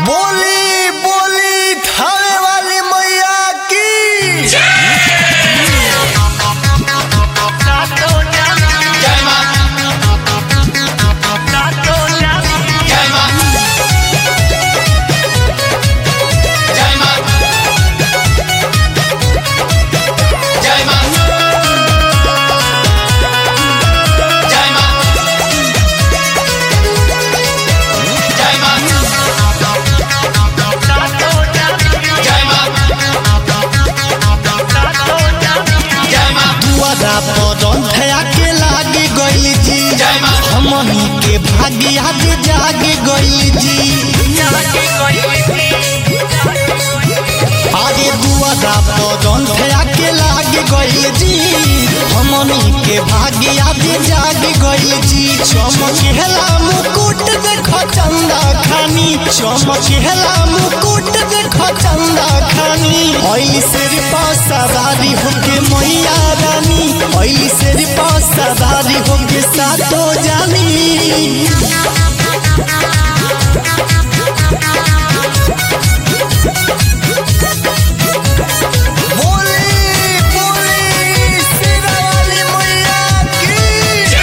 बोली बोली थाने वाली मैया की दुआरा पर धया के लागे गइल जी हमनी के भाग्य आज जाग गइल जी आगे दुआरा पर धया के लागे गइल जी हमनी के भाग्य आज जाग गइल जी चमकेला मुकुट देख चंदा खानी चमकेला मुकुट देख चंदा खानी ओइली सिर पर सवारी होके मैया रानी ओइली सिर पर सवारी होके सातो जानी बोली बोली सिरा वाली मैया की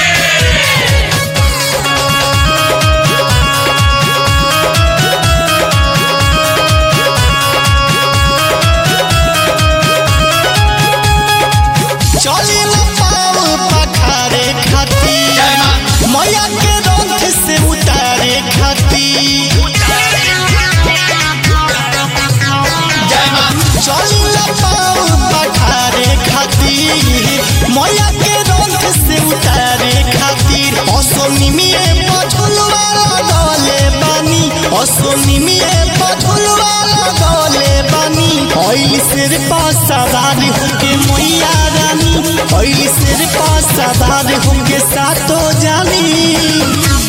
चली न पाव पखारे खाती मैया के रथ से उतारे खाती चली न पाव पखारे खाती मैया के रथ से उतारे खातिर असोनी में पझुलवा लगले बानी असोनी में पझुलवा लगले बानी ओइल सिर पर सवार होके मैया रानी ओइल सिर पर सवार होके सातो जानी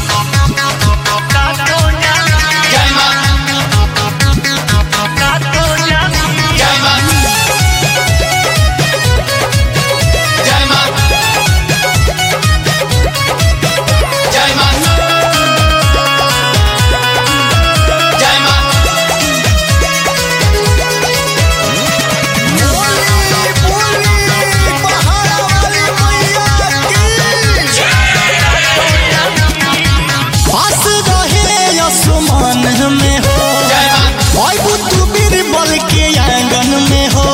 पास रहे आसमान में हो ओए बुतु बीरबल के आंगन में हो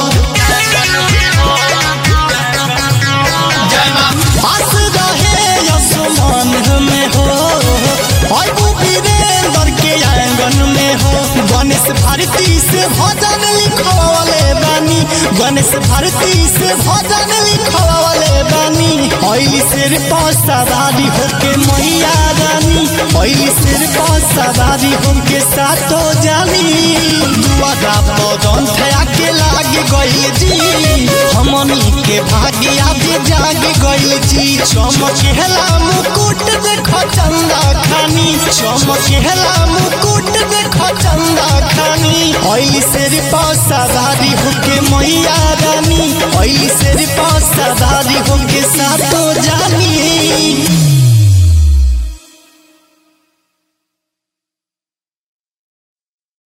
पास रहे आसमान में हो ओए बु वीरेंद्र के आंगन में हो गणेश भारती से भजन लिखवाले बानी गणेश भारती से भजन लिखवाले बानी ओइली सिर पर सवारी होके मैया रानी ओइली सिर पर सवारी होके सातो जानी दुआरा पर थया के लाग गइल जी हमनी के भाग्य आज जाग गइल जी चमकेला मुकुट देख चंदा खानी चमकेला मुकुट देख चंदा खानी ओइली सिर पर सवारी होके मैया रानी ओइली सिर पर सवारी होके सातो जानी